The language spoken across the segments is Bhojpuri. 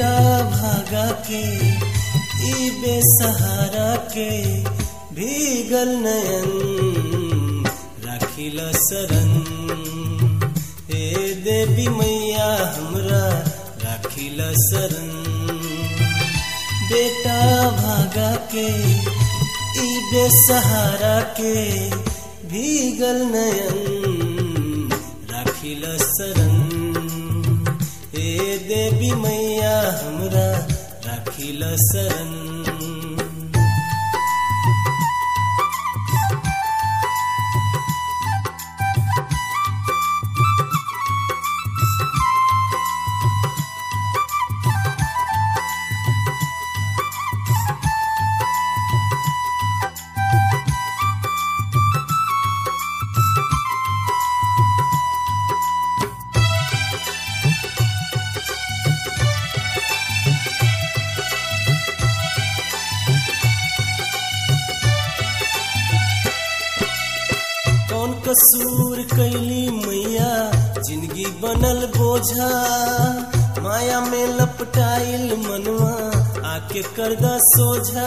बेटा भागा के ई बेसहारा के भीगल नयन राखिल शरण हे देवी मैया हमरा राखिल शरण बेटा भागा के ई बेसहारा के भीगल नयन राखिल शरण हे देवी मैया हमरा राखिल शरण कौन कसूर कैली मैया जिंदगी बनल बोझा माया में लपटाइल मनवा आके करदा सोझा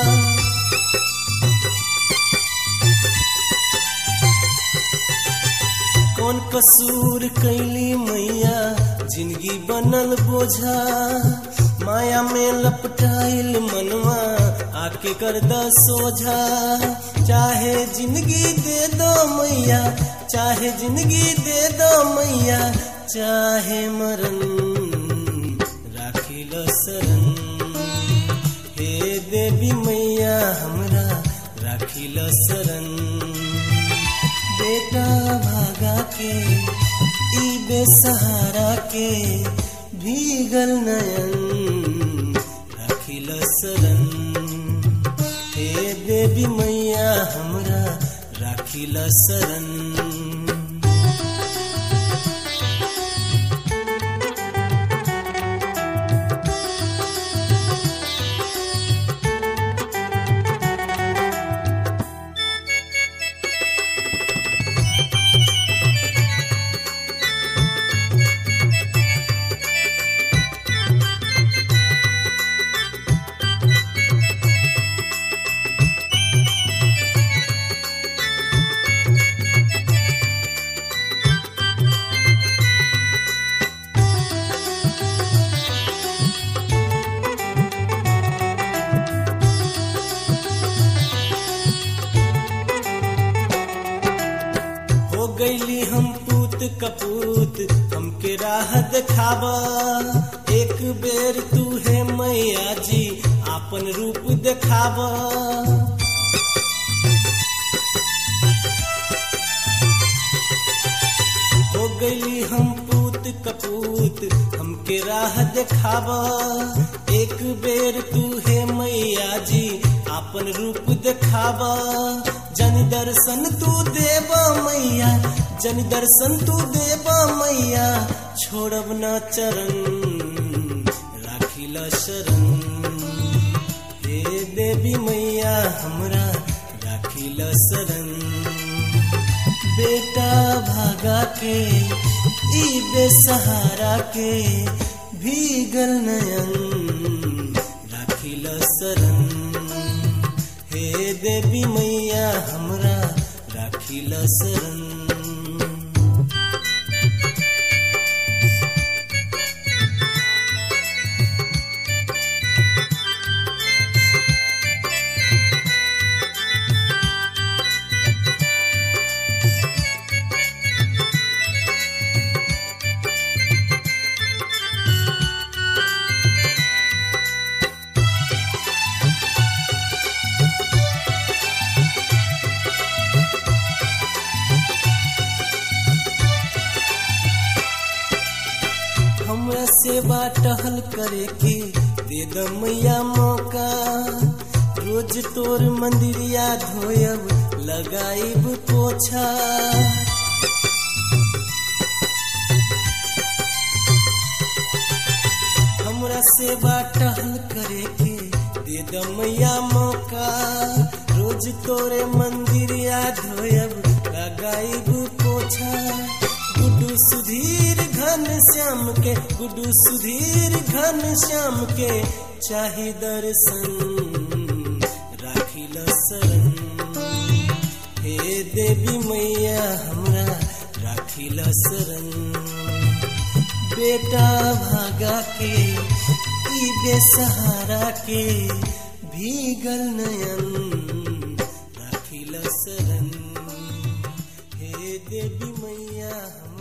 कौन कसूर कैली मैया जिंदगी बनल बोझा माया में लपटाइल मनवा आके करदा सोझा चाहे जिंदगी दे दो मैया चाहे जिंदगी दे दो मैया चाहे मरण राखिल शरण हे देवी मैया हमरा राखिल शरण बेटा भागा के ई बेसहारा के भीगल नयन राखिल शरण हे देवी मैया हमरा राखिल शरण हो गईली हम पूत कपूत हमके राह दिखावा एक बेर तू है मैया जी आपन रूप दिखावा हो गईली हम पूत कपूत हमके राह दिखावा एक बेर तू है मैया जी आपन रूप दिखावा जन दर्शन तू देव मैया जन दर्शन तू देव मैया छोड़ब न चरण राखिल शरण हे देवी मैया हमरा राखिल शरण बेटा भागा के ई बेसहारा के भीगल नयन राखिल शरण हे देवी मैया हमरा राखिल शरण हमरा सेवा टहल करे के दे द मैया मौका रोज तोर मंदिरिया धोयब लगाइब पोछा हमरा सेवा टहल करे के दे द मैया मौका रोज तोरे मंदिरिया धोयब लगाइब पोछा गुड्डू सुधीर घर घन श्याम के गुडू सुधीर घन श्याम के चाहे दर्शन राखिल शरण हे देवी मैया हमरा राखिल शरण बेटा भागा के ई बेसहारा के भीगल नयन राखिल शरण हे देवी मैया हम